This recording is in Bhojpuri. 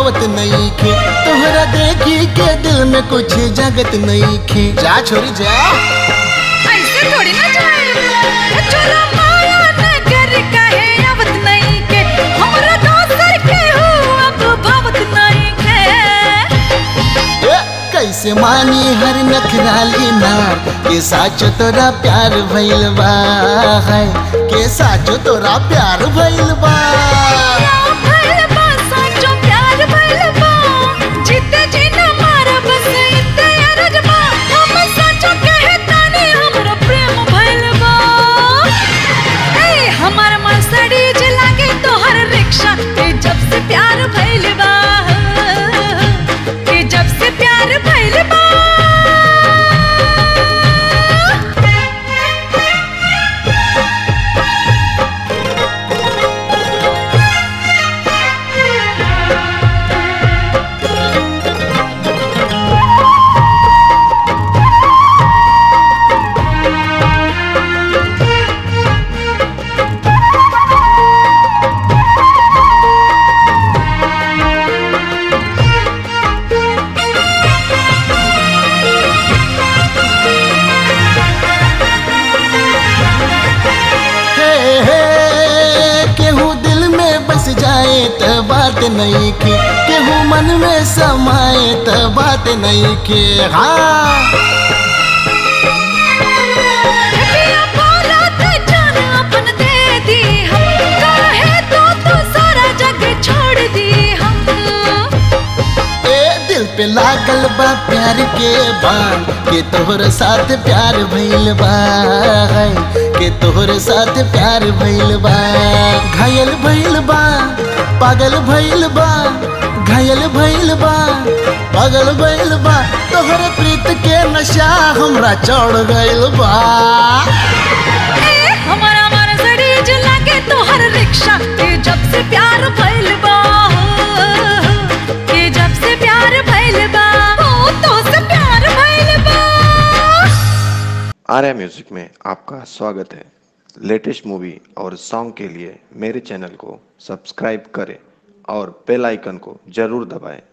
भावत नहीं खे तोहरा देखी के दिल में कुछ जगत नहीं खे जा छोरी जा ऐसे थोड़ी ना जाए चलो माया नगर कहे आवत नहीं के हमरा दोसर के हो अब भावत नहीं के ए, कैसे मानी हर नखराली नार के साचो तोरा प्यार भइल बा है के साचो तोरा प्यार भइल बा भइल बा साचो प्यार भइल बा जीते जी न मारा बस इते अरज बा हम साचो कहे तानी हमरो प्रेम भइल बा ए हमार मर्सिडीज लागे तोहर रिक्शा ए जब से प्यार भइल बा ए जब से प्यार भइल बा हे हे केहू दिल में बस जाए त बात नहीं के केहू मन में समाए त बात नहीं के हाँ पिया बोला ते जान अपन दे दी हम काहे तो तू सारा जग छोड़ दी हम ए दिल पे लागल बा प्यार के बाण के तोहर साथ प्यार भइल बा है, के तोहर साथ प्यार भइल बा घायल भइल बा पागल भइल बा घायल भइल बा पागल भइल बा तोहर प्रीत के नशा हमरा चढ़ गइल बा ए हमारा मर्सिडीज लागे तोहर रिक्शा ए जब से प्यार भइल बा ए जब से प्यार भइल बा ओ तो से प्यार भइल बा आर्या म्यूजिक में आपका स्वागत है लेटेस्ट मूवी और सॉन्ग के लिए मेरे चैनल को सब्सक्राइब करें और बेल आइकन को जरूर दबाएं